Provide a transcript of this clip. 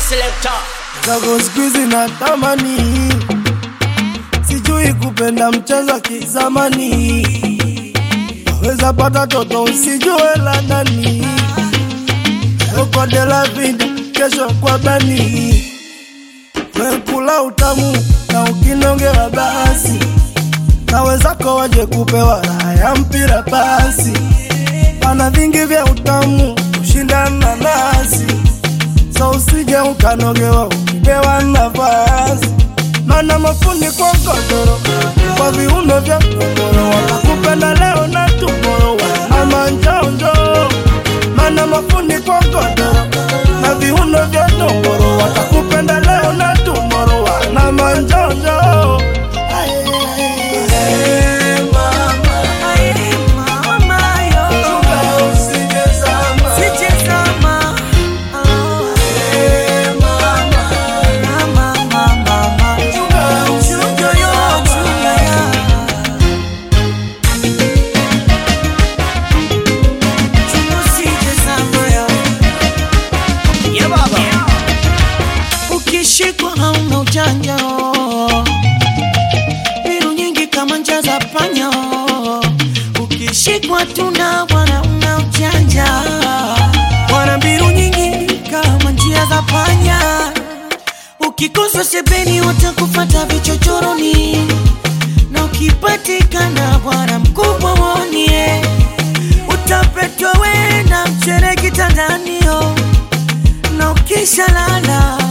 selector. zako siku hizi natamani, sijui kupenda mchezo wa kizamani, waweza pata toto usijue la ndani, uko de la vida, kesho kwa bani, wekula utamu na ukinongewa basi, na wenzako waje kupewa raha ya mpira basi, pana vingi vya utamu kushindana nasi so usije ukanogewa ukipewa nafasi, mana mafundi kwa godoro kwa viuno vya togoro, watakupenda leo na tumoro ama njonjo, mana mafundi kwa godoro na viuno vya togoro, watakupenda leo na tumoro na manjonjo. Hey, mama, usije zama. Hey, mama, Yeah, baba. Ukishikwa hauna ujanja, mbinu nyingi kama njia za panya. Ukishikwa tuna bwana, una ujanja, wana mbinu nyingi kama njia za panya. Ukikosa sebeni, watakufata vichochoroni, na ukipatikana bwana mkubwa wonie, utapetwa we na mchere kitandanio na ukishalala